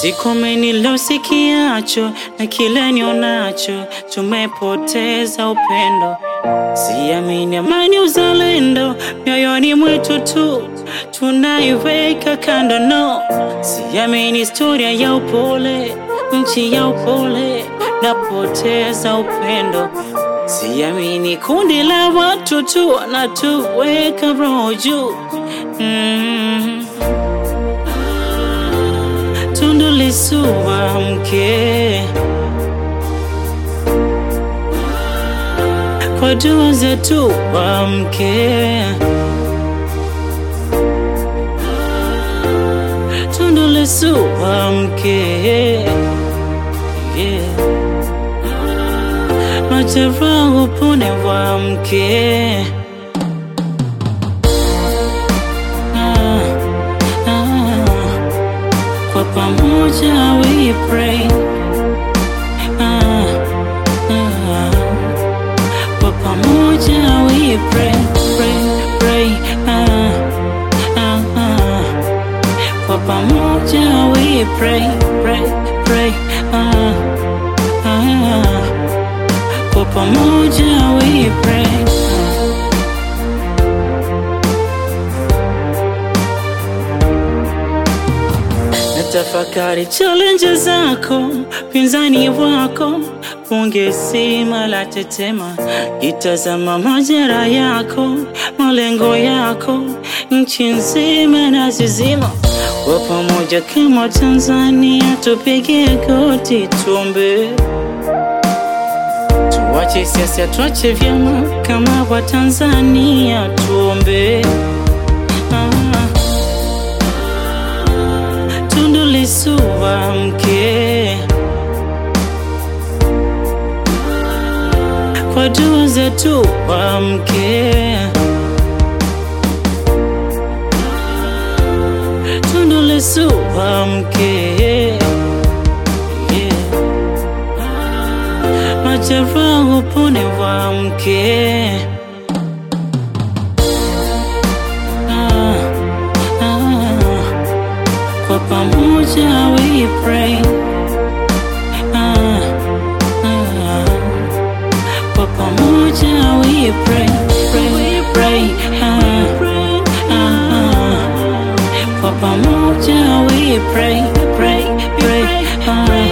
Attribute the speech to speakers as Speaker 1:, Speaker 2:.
Speaker 1: Sikome nilosikiacho na kile nionacho, tumepoteza upendo. Siamini amani, uzalendo mioyoni mwetu tu tunaiweka kando, no. Siamini historia ya upole, nchi ya upole, napoteza upendo. Siamini kundi la watu tu wanatuweka roho juu mm. Tundu Lissu amke, kwa dua zetu amke. Tundu Lissu amke, yeah. Majeraha upone wamke. Ah, ah. Kwa pamoja we pray. Ah, ah. Kwa pamoja we pray, pray, pray. Ah, ah, ah. Kwa pamoja we pray, pray, pray. Ah, ah. Kwa pamoja we pray. Natafakari challenge zako, pinzani wako, bunge zima la tetema, itazama majera yako, malengo yako, nchi nzima na zizima. Kwa pamoja kama Tanzania, tupige goti tuombe, tuache siasa, tuache vyama, kama wa Tanzania tuombe. Ah. Tundu Lissu amke, kwa dua zetu amke. Tundu Lissu amke, yeah. Majeraha upone wamke. Ah, ah. Kwa pamoja we pray. Ah, ah. Kwa pamoja we pray, pray, pray. Ah, ah, ah. Kwa pamoja we pray, pray, pray. Ah,